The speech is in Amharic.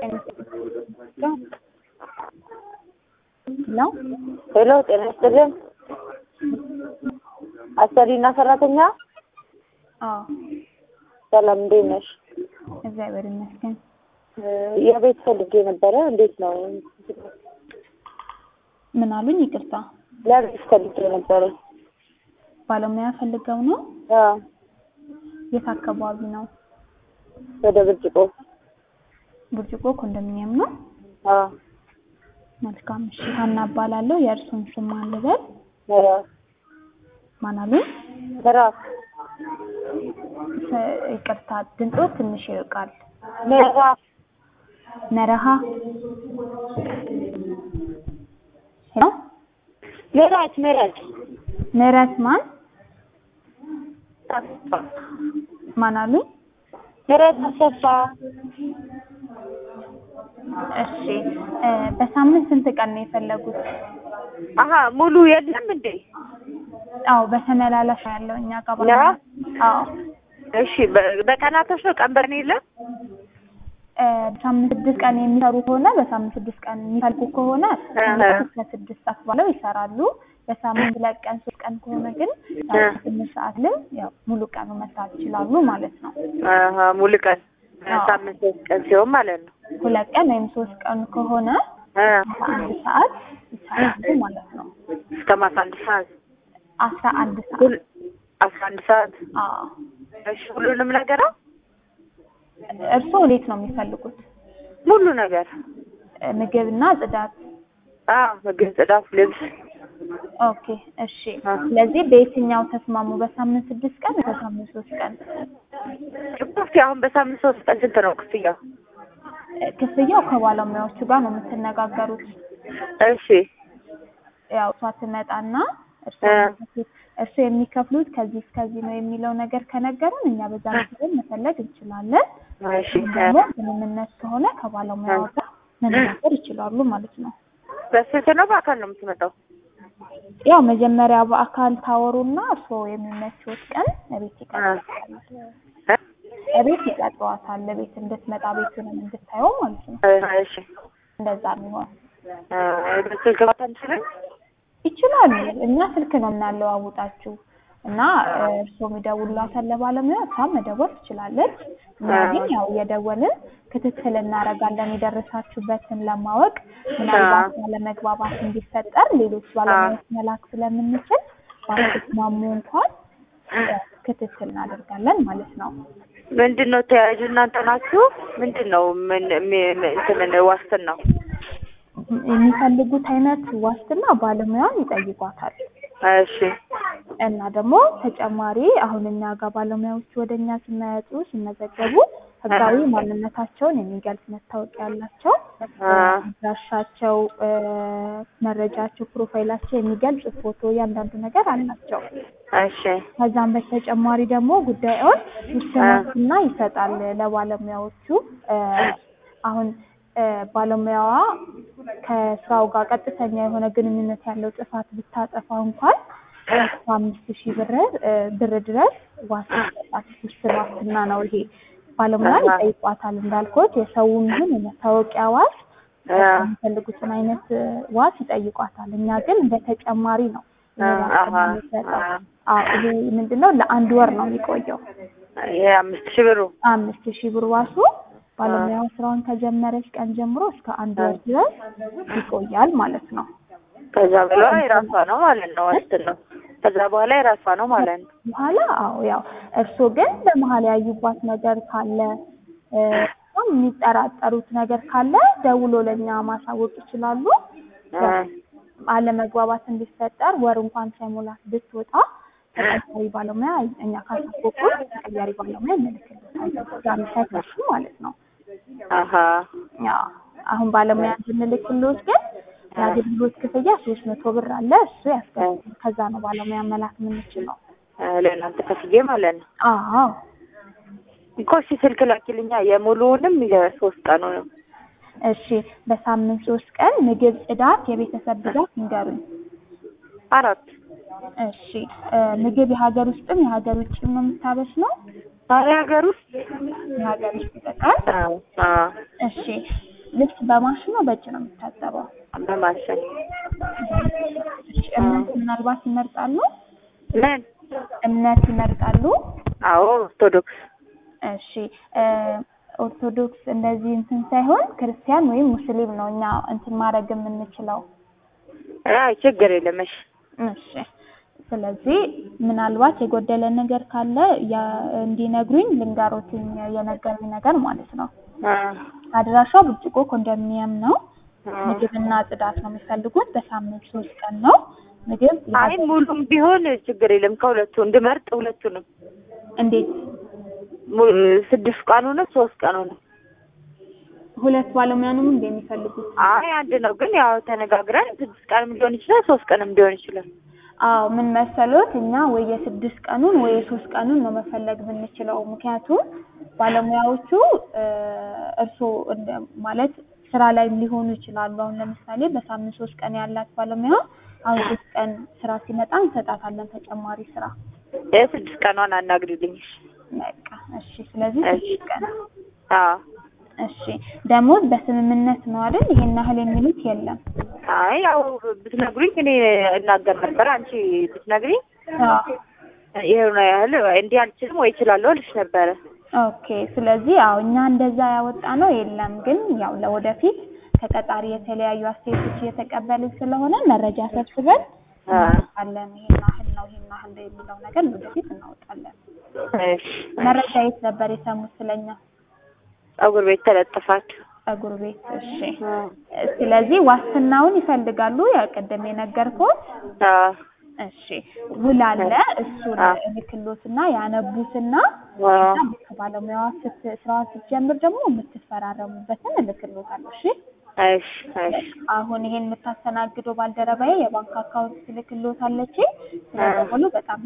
ነው። ሄሎ ጤና ይስጥልን። አሰሪና ሰራተኛ አዎ ሰላም፣ እንዴት ነሽ? እግዚአብሔር ይመስገን። የቤት ፈልጌ ነበረ። እንዴት ነው? ምን አሉኝ? ይቅርታ ለቤት ፈልጌ ነበረ። ባለሙያ ፈልገው ነው? አዎ፣ የት አካባቢ ነው? ወደ ብርጭቆ። ብርጭቆ ኮንዶሚኒየም ነው። አዎ፣ መልካም እሺ። ሀና እባላለሁ። የእርሱን ስም ማን ልበል? ምዕራፍ ማን አሉኝ? ምዕራፍ ስ- ይቅርታ ድምፆ ትንሽ ይርቃል። ምዕራፍ መረሃ ሄሎ ምዕራፍ ምዕራፍ ምህረት ማን ማን አሉኝ? ምዕራፍ አሰፋ እሺ እ በሳምንት ስንት ቀን ነው የፈለጉት? አሀ ሙሉ የለም እንዴ? አዎ በተመላላሽ ነው ያለው እኛ ጋር ባለ ያ? አዎ እሺ በ- በቀናቶች ነው ቀን በቀን የለም? እ በሳምንት ስድስት ቀን የሚሰሩ ከሆነ በሳምንት ስድስት ቀን የሚፈልጉ ከሆነ እህ። እስከ ስድስት ሰዓት ባለው ይሰራሉ። በሳምንት ሁለት ቀን ሶስት ቀን ከሆነ ግን ያው እህ። ስምንት ሰዓት ላይ ያው ሙሉ ቀኑ መስራት ይችላሉ ማለት ነው። አሀ ሙሉ ቀን አዎ። ሳምንት ሶስት ቀን ሲሆን ማለት ነው። ሁለት ቀን ወይም ሶስት ቀን ከሆነ እ በአንድ ሰዓት ይሰራሉ ማለት ነው። እስከ ማታ አንድ ሰዓት አስራ አንድ ሰዓት ሁል አስራ አንድ ሰዓት አዎ። እሺ ሁሉንም ነገር ነው እርስዎ እንዴት ነው የሚፈልጉት? ሙሉ ነገር እ ምግብና ጽዳት አዎ ምግብ ጽዳት ልብስ ኦኬ እሺ። አ። ስለዚህ በየትኛው ተስማሙ? በሳምንት ስድስት ቀን በሳምንት ሶስት ቀን? እስኪ አሁን በሳምንት ሶስት ቀን ስንት ነው ክፍያው እ ክፍያው ከባለሙያዎቹ ጋር ነው የምትነጋገሩት። እሺ ያው እሷ ትመጣና እርሱ እ። የሚከፍሉት እርሱ የሚከፍሉት ከዚህ እስከዚህ ነው የሚለው ነገር ከነገሩን እኛ በዛ መሰረት መፈለግ እንችላለን። እሺ ደግሞ ስምምነት ከሆነ ከባለሙያው ጋር መነጋገር ይችላሉ ማለት ነው። በስንት ነው በአካል ነው የምትመጣው ያው መጀመሪያ በአካል ታወሩና እርስዎ የሚመችዎት ቀን እቤት ይቀጥላል። እ? እቤት ይቀጥሯታል። ቤት እንድትመጣ ቤቱንም እንድታየው ማለት ነው። እሺ እንደዛ የሚሆን እ በስልክ ማታ እንችላለን ይችላሉ። እኛ ስልክ ነው የምናለዋውጣችሁ እና እ እርስዎ የሚደውሉላታል ለባለሙያ፣ እሷም መደወል ትችላለች። እኛ ግን ያው እየደወልን ክትትል እናደርጋለን የደረሳችሁበትን ለማወቅ ምናልባት ያለመግባባት እንዲፈጠር ሌሎች ባለሙያዎች መላክ ስለምንችል ባትስማሙ እንኳን እ ክትትል እናደርጋለን ማለት ነው። ምንድን ነው ተያያዥ እናንተ ናችሁ ምንድን ነው ምን ሚ- ሚ- እንትን ዋስትናው የሚፈልጉት አይነት ዋስትና ባለሙያን ይጠይቋታል። እሺ እና ደግሞ ተጨማሪ አሁን እኛ ጋር ባለሙያዎች ወደ እኛ ሲመጡ ሲመዘገቡ ህጋዊ ማንነታቸውን የሚገልጽ መታወቂያ ያላቸው አ አድራሻቸው፣ እ መረጃቸው፣ ፕሮፋይላቸው የሚገልጽ ፎቶ እያንዳንዱ ነገር አላቸው። እሺ ከዛም በተጨማሪ ደግሞ ጉዳዩን ውስንና ይሰጣል ለባለሙያዎቹ እ አሁን እ ባለሙያዋ ከስራው ጋር ቀጥተኛ የሆነ ግንኙነት ያለው ጥፋት ብታጠፋ እንኳን እስከ አምስት ሺህ ብር እ ብር ድረስ ዋስ ይሰጣል። ውስን ዋስትና ነው ይሄ። ባለሙያ አሃ። ይጠይቋታል እንዳልኩት የሰውም ይሁን የመታወቂያ ዋስ አ የሚፈልጉትን አይነት እ ዋስ ይጠይቋታል። እኛ ግን እንደ ተጨማሪ ነው ይሄ አ- ዋስትና አሃ። የሚሰጠው። አ- አዎ ይሄ ምንድነው ለአንድ ወር ነው የሚቆየው። ይሄ አምስት ሺህ ብሩ አምስት ሺህ ብር ዋሱ ባለሙያው ስራውን ከጀመረች ቀን ጀምሮ እስከ አንድ ወር ድረስ ይቆያል ማለት ነው። ከዛ በኋላ የራሷ ነው ማለት ነው ዋስትናው ከዛ በኋላ የራሷ ነው ማለት ነው በኋላ አዎ ያው እርስዎ ግን በመሀል ያዩባት ነገር ካለ እ በጣም የሚጠራጠሩት ነገር ካለ ደውሎ ለእኛ ማሳወቅ ይችላሉ። አ አለመግባባት እንዲፈጠር ወር እንኳን ሳይሞላት ብትወጣ ተቀያሪ ባለሙያ እኛ ካሳወቁ ተቀያሪ ባለሙያ እንልክልታለን። ዛሬ ሳይከፍሉ ማለት ነው። አሀ ያው አሁን ባለሙያ እንድንልክልዎት ግን የአገልግሎት ክፍያ ሶስት መቶ ብር አለ። እሱ ያስከፍላል። ከዛ ነው ባለሙያ መላክ የምንችለው። አ ለእናንተ ከፍዬ ማለት ነው አዎ እኮ እሺ ስልክ ላኪልኛ የሙሉውንም የሶስት ቀኑንም እሺ። በሳምንት ሶስት ቀን ምግብ፣ ጽዳት፣ የቤተሰብ ብዛት ይንገሩኝ። አራት እሺ እ ምግብ የሀገር ውስጥም የሀገር ውጭም ነው የምታበስለው? ዛሬ ሀገር ውስጥ የሀገር ውስጥ ይጠቃል። አዎ አዎ እሺ ልብስ በማሽን ነው በእጅ ነው የሚታጠበው? በማሽን እሺ እምነት ምናልባት ይመርጣሉ? ምን? እምነት ይመርጣሉ? አዎ ኦርቶዶክስ። እሺ እ ኦርቶዶክስ እንደዚህ እንትን ሳይሆን ክርስቲያን ወይም ሙስሊም ነው እኛ እንትን ማድረግ የምንችለው። አይ ችግር የለም። እሺ እሺ ስለዚህ ምናልባት የጎደለ ነገር ካለ ያ- እንዲነግሩኝ ልንገሮትኝ የነገሩኝ ነገር ማለት ነው። አ አድራሻው ብርጭቆ ኮንዶሚኒየም ነው። አ ምግብና ጽዳት ነው የሚፈልጉት። በሳምንት ሶስት ቀን ነው ምግብ። አይ ሙሉም ቢሆን ችግር የለም። ከሁለቱ እንድመርጥ ሁለቱንም እንዴት mu- ስድስት ቀኑንም ሶስት ቀኑንም ሁለት ባለሙያ ነው እንደ የሚፈልጉት? አይ አንድ ነው ግን ያው ተነጋግረን ስድስት ቀንም ሊሆን ይችላል ሶስት ቀንም ሊሆን ይችላል። አዎ ምን መሰሎት፣ እኛ ወይ የስድስት ቀኑን ወይ የሶስት ቀኑን ነው መፈለግ ብንችለው። ምክንያቱም ባለሙያዎቹ እ እርስዎ እንደ ማለት ስራ ላይ ሊሆኑ ይችላሉ። አሁን ለምሳሌ በሳምንት ሶስት ቀን ያላት ባለሙያ አሁን ሶስት ቀን ስራ ሲመጣ እንሰጣታለን ተጨማሪ ስራ። የስድስት ቀኗን አናግሪልኝ። በቃ እሺ። ስለዚህ እሺ። ስድስት ቀን አዎ እሺ። ደሞዝ በስምምነት ነው አይደል? ይሄን ያህል የሚሉት የለም። አይ ያው ብትነግሩኝ እኔ እናገር ነበር። አንቺ ብትነግሪኝ አዎ ይሄው ነው ያህል እንዲህ አልችልም ወይ እችላለሁ እልሽ ነበረ። ኦኬ። ስለዚህ ያው እኛ እንደዛ ያወጣ ነው የለም፣ ግን ያው ለወደፊት ከቀጣሪ የተለያዩ አስተያየቶች እየተቀበልን ስለሆነ መረጃ ሰብስበን አ እናወጣለን። ይሄን ያህል ነው ይሄን ያህል ነው የሚለው ነገር ወደፊት እናወጣለን። እሺ መረጃ የት ነበር የሰሙት ስለኛ? ፀጉር ቤት ተለጥፋችሁ ፀጉር ቤት። እሺ። ስለዚህ ዋስትናውን ይፈልጋሉ፣ ያው ቅድም የነገርኩት አዎ እሺ ውል አለ። እሱን አዎ። እልክሎትና ያነቡትና አዎ እና ከባለሙያዋ ስት ስራዋን ስትጀምር ደግሞ የምትፈራረሙበትን እልክሎታለሁ። እሺ እሺ እሺ አሁን ይሄን የምታስተናግደው ባልደረባዬ የባንክ አካውንት ትልክሎታለች። ስለደወሉ በጣም